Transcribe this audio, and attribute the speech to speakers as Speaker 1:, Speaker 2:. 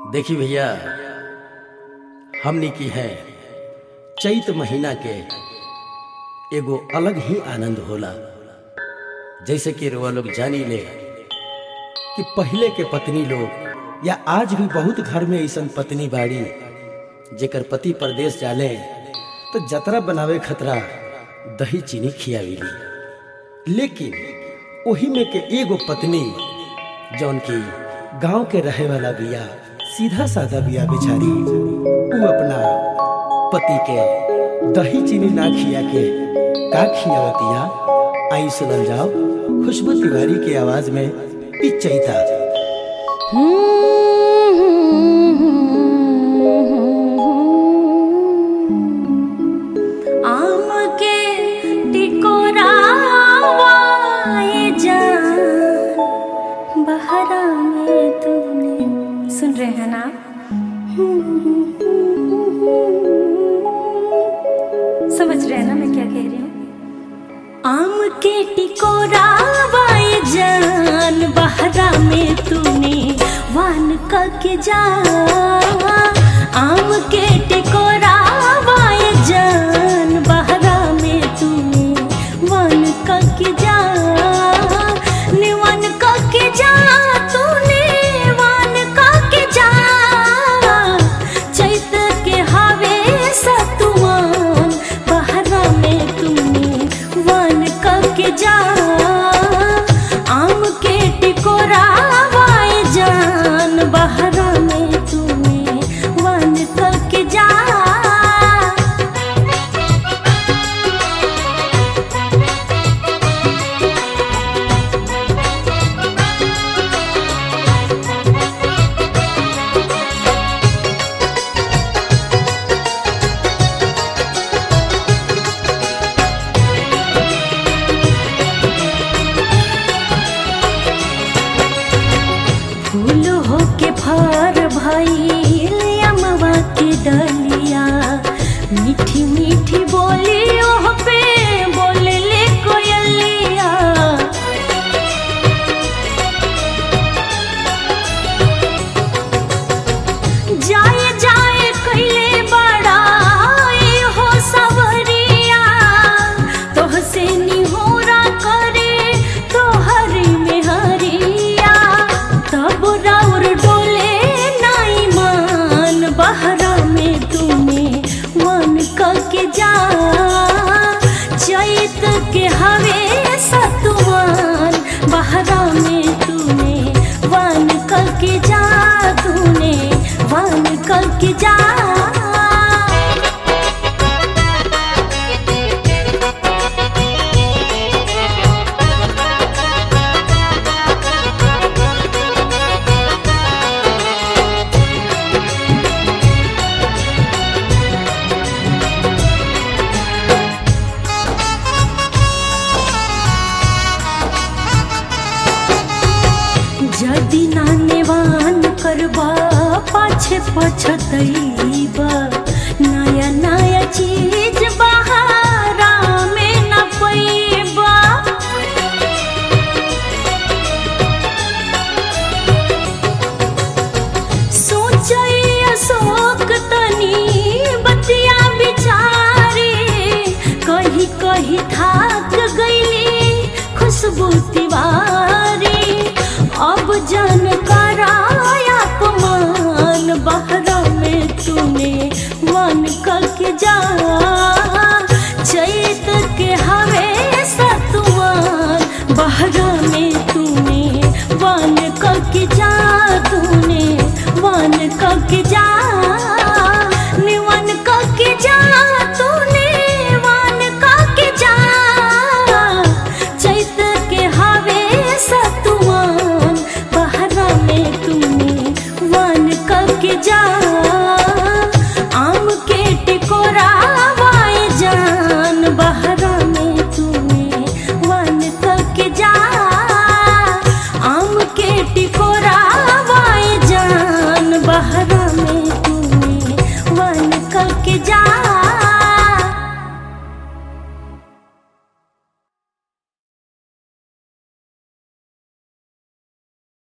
Speaker 1: देखी भैया हमनी की है चैत महीना के एगो अलग ही आनंद होला जैसे कि रुआ लोग जानी ले कि पहले के पत्नी लोग या आज भी बहुत घर में ऐसा पत्नी बाड़ी जेकर पति परदेश जाले तो जतरा बनावे खतरा दही चीनी खियाविली लेकिन ओही में के एगो पत्नी जौन की गांव के रहे वाला बिया सीधा साधा बिया बेचारी वो अपना पति के दही चीनी ना खिया के का खियावतिया आई सुनल जाओ खुशबू तिवारी के आवाज में पिचैता
Speaker 2: आम के टिकोरावाए जान बहरा में तूने सुन रहे हैं ना समझ रहे हैं ना मैं क्या कह रही हूँ आम के टिकोरावाए जान बहरा में तूने वान का के जा आम के टिकोरावाए जान बहरा में तूने वान का के जा निवन का के जा तूने वान का के जा चैत के हवे सतुआन बहरा में तूने वन करके जा आम के टिकोरा वाए जान बहरा में तूने वन करके जा फूल होके फर भइल अमवा के डलिया मीठी मीठी बोली ओह पे बोले ले कोयलिया जाए जाए कैले बड़ा हो सवरिया तोह से निहोरा करे तोहर में हरिया तब राउर डोले नाई मान बहरा में तूने मन के जा चैत के हवे सतुआन बहरा में तूने वन के जा तूने वन के जा जदि नानेवान करबा पाछे पछतैबा नया नया चीज बहारा में न पैबा सोचै अशोक तनी बतिया बिचारी कही कही थाक गईली खुशबू तिवारी अब जन कराया अपमान बहरा में तूने मन करके जा चैत के हवे सतुआन बहरा में तूने वन करके जा तूने वन करके जा निवन करके जा तूने वन करके जा चैत के हवे सतुआन बहरा में तूने वन करके जा